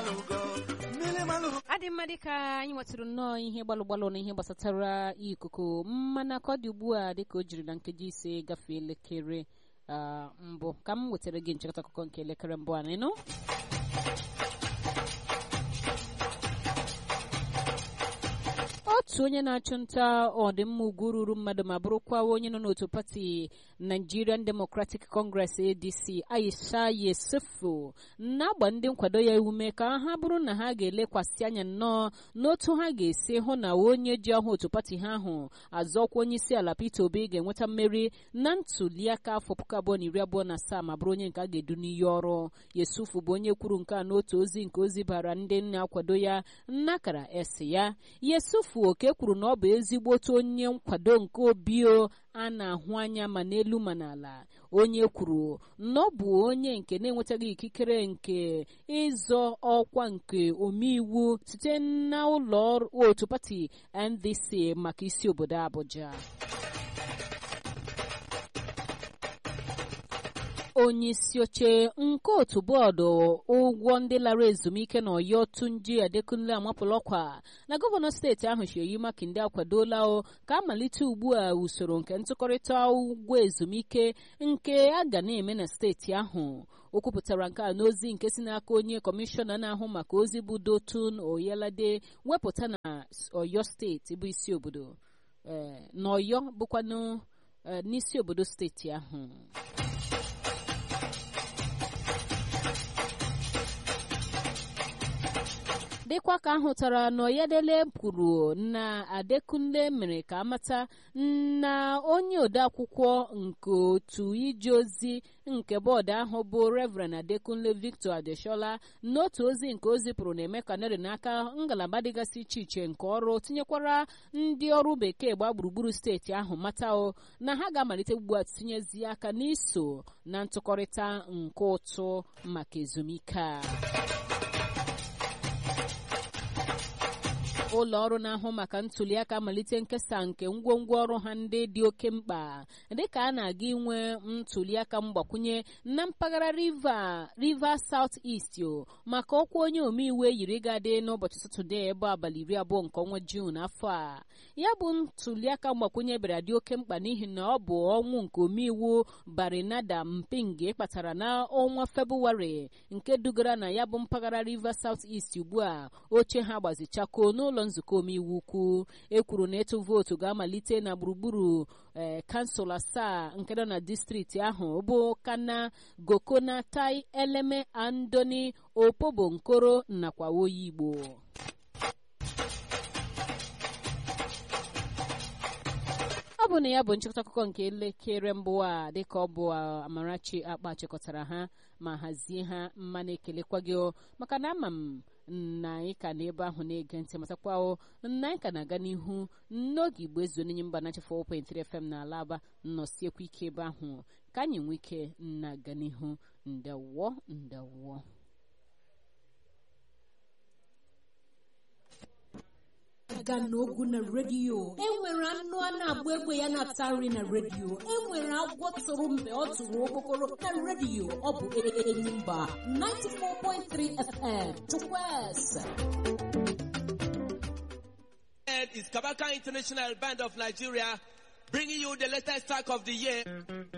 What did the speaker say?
adị mma dịka anyị nwetụrụ nnọọ ihe gbalụ gbalụ na ihe gbasatara ikuku mana ka ọ dị ugbu a dịka o jiri na nkeji ise gafee elekere ah, mbụ ka m wetara gị nchịkọta akụkọ nke elekere mbụ a nịnụ otu onye na-achụ nta ọdịmma ugwu ruru mmadụ ma bụrụkwa onye nọ n'otu pati Nigerian Democratic Congress ADC Aisha Yesufu na-agba ndị nkwado ya ume ka ha bụrụ na ha ga-elekwasị anya nnọọ n'otu ha ga-esi hụ na onye ji ọhụụ otu pati ha ahụ azọkwa onye isi ala Peter Obi ga-enweta mmeri na ntuliaka afọ puku abụọ na iri abụọ na asaa ma bụrụ onye nke a ga-edu n'iyi ọrụ Yesufu bụ onye kwuru nke a n'otu ozi nke ozi bara ndị na-akwado ya nnakara esi ya Yesufu oke kwuru na ọ bụ ezigbo otu onye nkwado nke obio a na-ahụ anya ma n'elu ma n'ala onye kwuru na ọ bụ onye nke na-enwetaghị ikikere nke ịzọ ọkwa nke omeiwu site na ụlọ ọrụ otu pati NDC maka isi obodo Abuja onye isi oche nke otu bọọdụ ụgwọ ndị lara ezumike na ọyọ tunji adekunle amapụla ọkwa na gọvanọ steeti ahụ Seyi Makinde akwadola o ka amalite ugbu a usoro nke ntụkọrịta ụgwọ ezumike nke a ga na-eme na steeti ahụ o kwupụtara nke a n'ozi nke si n'aka onye kọmishọna na-ahụ maka ozi bụ Dotun Oyelade wepụta na ọyọ steeti bụ isi obodo na ọyọ bụkwanụ n'isi obodo steeti ahụ dịkwa ka ahụtara na Oyedele kwuru na Adekunle mere ka amata na onye odeakwụkwọ nke otu ije ozi nke bọọdụ ahụ bụ Reverend Adekunle Victor Adeshola n'otu ozi nke ozi pụrụ na-eme ka nere n'aka ngalaba dịgasị iche iche nke ọrụ tinyekwara ndị ọrụ bekee gbaa gburugburu steeti ahụ mata o na ha ga-amalite ugbu a tinyezi aka n'iso na ntụkọrịta nke ụtụ maka ezumike a ụlọ ọrụ na-ahụ maka ntuliaka malite nkesa nke ngwongwo ọrụ ha ndị dị oke mkpa dịka a na-aga inwe ntuliaka mgbakwunye na mpaghara river river south east maka ọkwa onye omeiwu eyiri gadị n'ụbọchị satọde ebe abalị iri abụọ nke ọnwa juun afọ a ya bụ ntuliaka mgbakwunye bịara dị oke mkpa n'ihi na ọ bụ ọnwụ nke omeiwu barinada mpinge kpatara n'ọnwa febụwarị nke dugara na ya bụ mpaghara river south east ugbu a oche ha gbazichakoo n'ụlọ nzukọ omeiwu ukwu ekwuru na ịtụ vootu ga-amalite na gburugburu ee kansụl asaa nke nọ na distrikti ahụ bụ kana gokona tai eleme andoni opobo nkoro nakwa oyi igbo ọ bụ na ya bụ nchịkọta akụkọ nke elekere mbụ a dịka ọ bụ amarachi akpa chịkọtara ha ma hazie ha mma na-ekelekwa gị maka na ama m na anyị ka n'ebe ahụ na-ege ntị matakwa na anyị ka na-aga n'ihu n'oge igbo ezu onye mba na 4.3 FM na alaba nnọsiekwa ike ebe ahụ ka anyị nwee ike na-aga n'ihu ndewo ndewo aga n'ogwu na redio enwere anụ a na-agba egbe ya na-ata nri na redio enwere agwọ tụrụ mgbe ọ tụrụ okpokoro na redio ọ bụ Enyimba 94.3 FM Chukwueze is Kabaka International Band of Nigeria bringing you the latest track of the year.